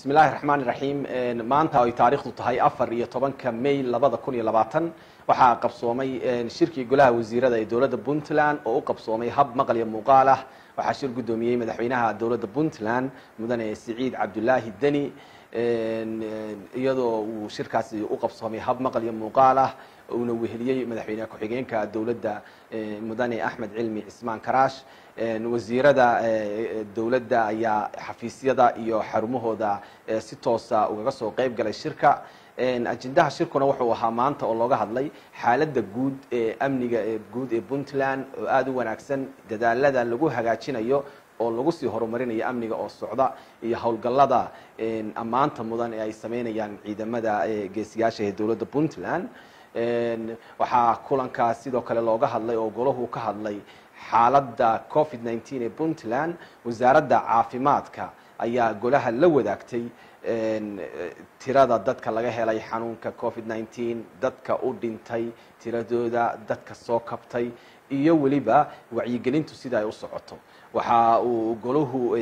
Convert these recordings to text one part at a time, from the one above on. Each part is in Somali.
bismi illaahi raxmaan iraxiim maanta ay taariikhdu tahay afar iyo tobanka may labada kun iyo labaatan waxaa qabsoomay shirkii golaha wasiirada ee dowladda puntland oo u qabsoomay hab maqal iyo muuqaal ah waxaa shir guddoomiyey madaxweynaha dowladda puntland mudane siciid cabdulaahi deni iyadoo uu shirkaasi u qabsoomay hab maqal iyo muuqaal ah uuna weheliyey madaxweyne ku-xigeenka dowladda mudane axmed cilmi cismaan karaash wasiirada dowladda ayaa xafiisyada iyo xarumahooda si toosa ugaga soo qeyb galay shirka ajendaha shirkuna wuxuu ahaa maanta oo looga hadlay xaaladda guud ee amniga ee guud ee puntland oo aada u wanaagsan dadaalada lagu hagaajinayo oo lagu sii horumarinayo amniga oo socda iyo howlgallada ammaanta mudan ee ay sameynayaan ciidamada geesiyaasha ee dowladda puntland waxaa kulankaas sidoo kale looga hadlay oo golahu ka hadlay xaaladda covid nineteen ee puntland wasaaradda caafimaadka ayaa golaha la wadaagtay tirada dadka laga helay xanuunka covid nineteen dadka u dhintay tiradooda dadka soo kabtay iyo weliba wacyigelintu sida ay u socoto waxa uu golahu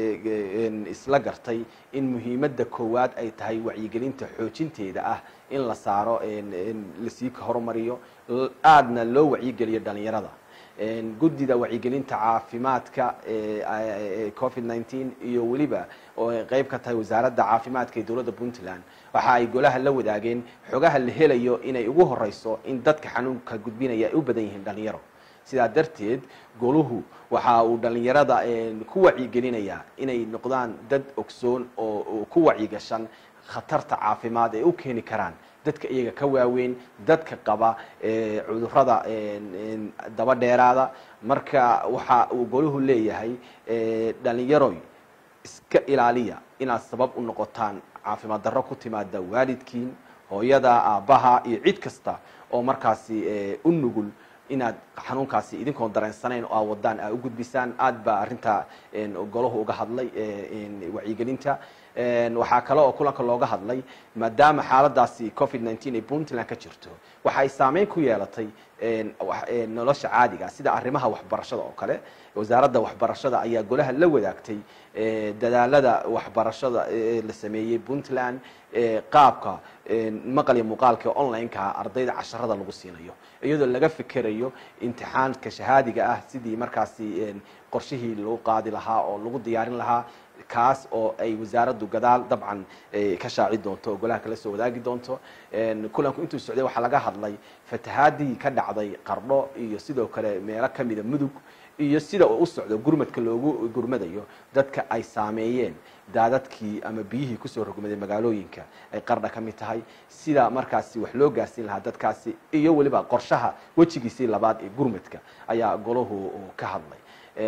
isla gartay in muhiimadda koowaad ay tahay wacyigelinta xoojinteeda ah in la saaro lasii horumariyo aadna loo wacyigeliyo dhalinyarada guddida wacyigelinta caafimaadka covid nineteen iyo weliba oo ay qeyb ka tahay wasaaradda caafimaadka ee dowladda puntland waxa ay golaha la wadaageen xogaha la helayo inay ugu horeyso in dadka xanuunka gudbinaya ay u badan yihiin dhalinyaro sidaa darteed goluhu waxa uu dhalinyarada ku wacyigelinayaa inay noqdaan dad ogsoon oo ku wacyigashan khatarta caafimaad ee u keeni karaan dadka iyaga ka waaweyn dadka qaba cudurada daba dheeraada marka waxa uu golahu leeyahay dhalinyaroy iska ilaaliya inaad sabab u noqotaan caafimaad darro ku timaada waalidkiin hooyada aabbaha iyo cid kasta oo markaasi u nugul inaad xanuunkaasi idinkoon dareensanayn oo aa wadaan aa u gudbisaan aad baa arrinta golahu uga hadlay wacyigelinta waxaa kale oo kulanka looga hadlay maadaama xaaladaasi covid nineteen ay puntland ka jirto waxa ay saameyn ku yeelatay nolosha caadiga sida arrimaha waxbarashada oo kale wasaaradda waxbarashada ayaa golaha la wadaagtay dadaalada waxbarashada la sameeyey puntland qaabka maqal iyo muuqaalka online-ka ardayda casharada lagu siinayo iyadoo laga fikerayo imtixaanka shahaadiga ah sidii markaasi qorshihii lagu qaadi lahaa oo lagu diyaarin lahaa kaas oo ay wasaaraddu gadaal dabcan ka shaaci doonto oo golaha kala soo wadaagi doonto kulanku intuu socday waxaa laga hadlay fatahaadii ka dhacday qardho iyo sidoo kale meelo kamida mudug iyo sida uu u socdo gurmadka loogu gurmadayo dadka ay saameeyeen daadadkii ama biyihii kusoo rogmaday magaalooyinka ay qardha ka mid tahay sida markaasi wax loo gaarsiin lahaa dadkaasi iyo weliba qorshaha wejigiisii labaad ee gurmadka ayaa golahu ka hadlay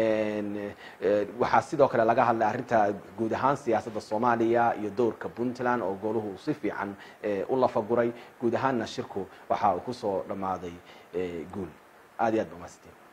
waxaa sidoo kale laga hadlay arrinta guud ahaan siyaasadda soomaaliya iyo dowrka puntland oo golahu si fiican u lafaguray guud ahaanna shirku waxa uu kusoo dhammaaday guul aad iyo aad ba umaasteen